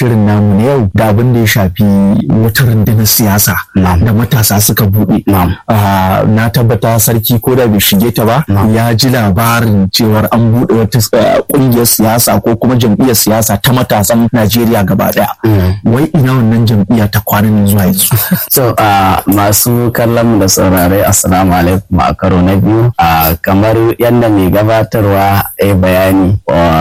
shirin namu na yau da abin da ya shafi wata rundunar siyasa da matasa suka buɗe. Na tabbata sarki ko da bai shige ta ba ya ji labarin cewar an buɗe wata ƙungiyar siyasa ko kuma jam'iyyar siyasa ta matasan Najeriya gaba ɗaya. Wai ina wannan jam'iyya ta kwanan zuwa yanzu. So masu kallon mu da saurare assalamu alaikum a karo na biyu kamar yadda mai gabatarwa ya bayani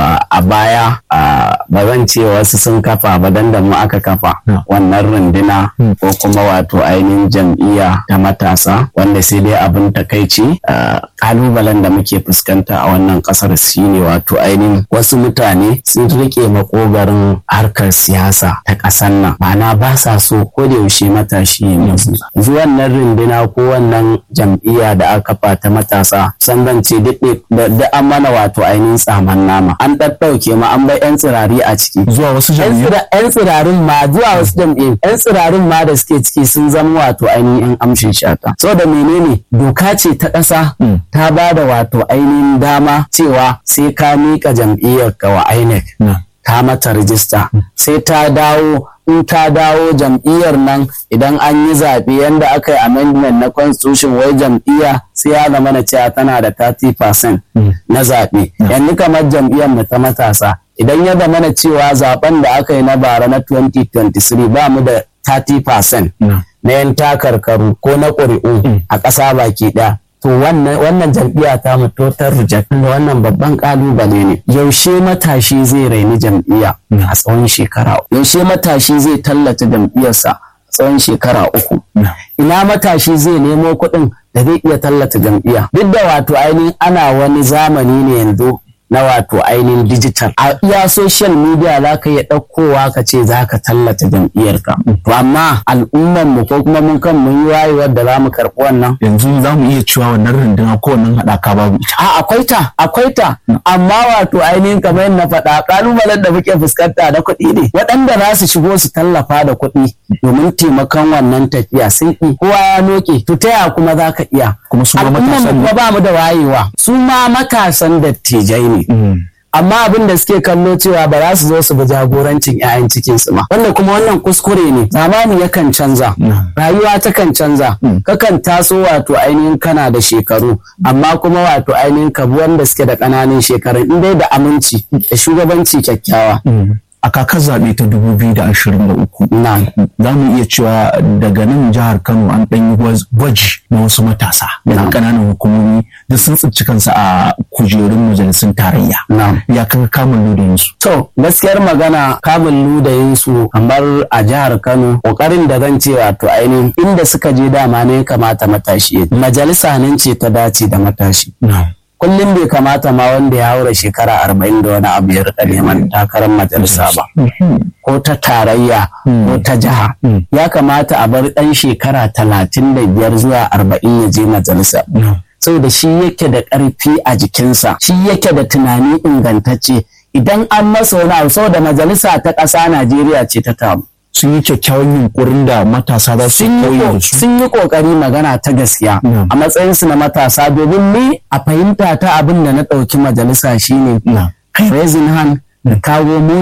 a baya ba zan ce wasu sun kafa ba dan da mu aka kafa wannan runduna ko kuma wato ainihin jam'iyya ta matasa wanda sai dai abin takaici kalubalen da muke fuskanta a wannan kasar shine wato ainihin wasu mutane sun rike makogarin harkar siyasa ta ƙasar nan ma'ana ba sa so ko da yaushe matashi ya musu yanzu wannan runduna ko wannan jam'iyya da aka kafa ta matasa san zan ce da an mana wato ainihin tsaman nama an ɗaɗɗauke ma an bai 'yan tsirari a ciki zuwa wasu jam'iyyu yan tsirarin ma zuwa wasu jam'iyyu yan tsirarin ma da suke ciki sun zama wato ainihin yan amshin shata so da menene doka ce ta ƙasa ta ba da wato ainihin dama cewa sai ka miƙa jam'iyyar ka wa INEC ta mata rijista sai ta dawo in ta dawo jam'iyyar nan idan an yi zaɓe yadda aka yi amendment na constitution wai jam'iyya sai ya zama na cewa tana da 30% na zaɓe yanzu kamar jam'iyyar mu ta matasa idan ya zama na cewa zaben da aka yi na bara na 2023 ba mu da 30% na yan takarkaru ko na ƙuri'u a ƙasa baki ɗaya to wannan jam'iyya ta mu total reject wannan babban kalubale ne yaushe matashi zai raini jam'iyya a tsawon shekara yaushe matashi zai tallata jam'iyyarsa a tsawon shekara uku ina matashi zai nemo kuɗin da zai iya tallata jam'iyya duk da wato ainihin ana wani zamani ne yanzu na wato ainihin digital a iya social media za ka iya ɗaukowa ka ce za ka tallata jam'iyyarka to amma al'umman mu ko kuma mun kan mun yi wayewar da za mu karɓi wannan yanzu za mu iya cewa wannan runduna ko wannan haɗaka babu ita a akwai ta akwai ta amma wato ainihin kamar yadda na faɗa ƙalubalen da muke fuskanta da kuɗi ne waɗanda za su shigo su tallafa da kuɗi domin taimakon wannan tafiya sun ƙi kowa ya noke to ta yaya kuma za ka iya kuma su ma al'umman matasan mu kuma ba mu da wayewa su ma matasan dattijai ne amma abin da suke kallo cewa ba za su zo su bi jagorancin 'ya'yan cikinsu ba wanda kuma wannan kuskure ne zamani yakan canza rayuwa takan canza kakan taso wato ainihin kana da shekaru amma kuma wato ainihin ka bi wanda suke da ƙananan shekaru in dai da aminci da shugabanci kyakkyawa a kakar zaɓe ta 2023 na za mu iya cewa daga nan jihar kano an ɗan yi gwaz- gwaji na wasu matasa daga Na'am. ƙananan hukumomi da sun tsinci kansu a kujerun majalisun tarayya Na'am. ya kan kamun ludayinsu To gaskiyar magana kamun ludayin su kamar a jihar Kano kokarin da zan ce wato ainihin inda suka je dama ne ya kamata matashi ya je. majalisa nan ce ta dace da matashi kullum bai kamata ma wanda ya haura shekara arba'in da wani abu ya rika neman takarar majalisa ba ko ta tarayya ko ta jiha ya kamata a bar ɗan shekara talatin da biyar zuwa arba'in ya je majalisa saboda shi yake da ƙarfi a jikinsa shi yake da tunani ingantacce idan an masa wani abu saboda majalisa ta ƙasa Najeriya ce ta tamu sun yi kyakkyawan yunkurin da matasa za su sun yi koyi ko- da su sun yi kokari magana ta gaskiya Mm. a matsayinsu na matasa domin ni a fahimta ta abin da na ɗauki majalisa shine Na. raising hand da kawo mu